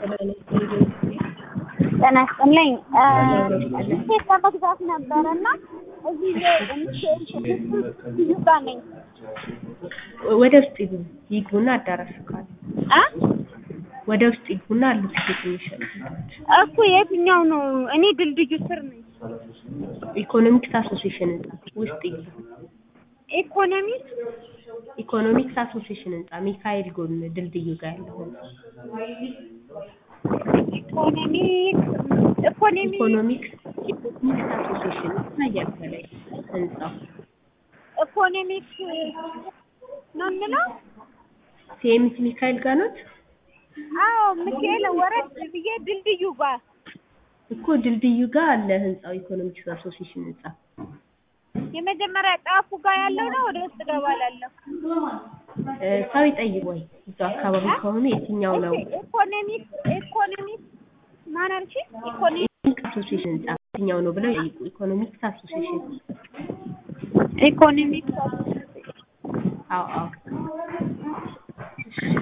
ጤና ይስጥልኝ ሴት ለመግዛት ነበረ እና እዚህ ይባ ነኝ ወደ ውስጥ ይግቡ ይግቡና አዳራሹ ካለ አ ወደ ውስጥ ይግቡና አሉ ትኬት የሚሸጡ ሰዎች። እኮ የትኛው ነው? እኔ ድልድዩ ስር ነኝ። ኢኮኖሚክስ አሶሲዬሽን ህንጻ ውስጥ ይግቡ። ኢኮኖሚክ ኢኮኖሚክስ አሶሲዬሽን ህንጻ ሚካኤል ጎን ድልድዩ ጋር ያለው ህንጻ ኢኮኖሚክ ኢኮኖሚክ ኢኮኖሚክስ ኢኮኖሚክስ አሶሲዬሽን ይታያል ከላይ ህንጻው ኢኮኖሚክ ነው የምለው። ሲኤምሲ ሚካኤል ጋር ነው አዎ ሚካኤል ወረድ ብዬ ድልድዩ ጋር እኮ ድልድዩ ጋር አለ ህንጻው ኢኮኖሚክስ አሶሲዬሽን ህንጻ የመጀመሪያ ጣፉ ጋር ያለው ነው። ወደ ውስጥ ገባላለሁ። እ ሰው ይጠይቅ ወይ እዛው አካባቢ ከሆኑ የትኛው ነው ኢኮኖሚክ ኢኮኖሚክ ማን አልሽ? ኢኮኖሚክ ኢኮኖሚክስ አሶሲዬሽን ህንጻ የትኛው ነው ብለው ይጠይቁ ኢኮኖሚክስ አሶሲዬሽን ኢኮኖሚክ አዎ አዎ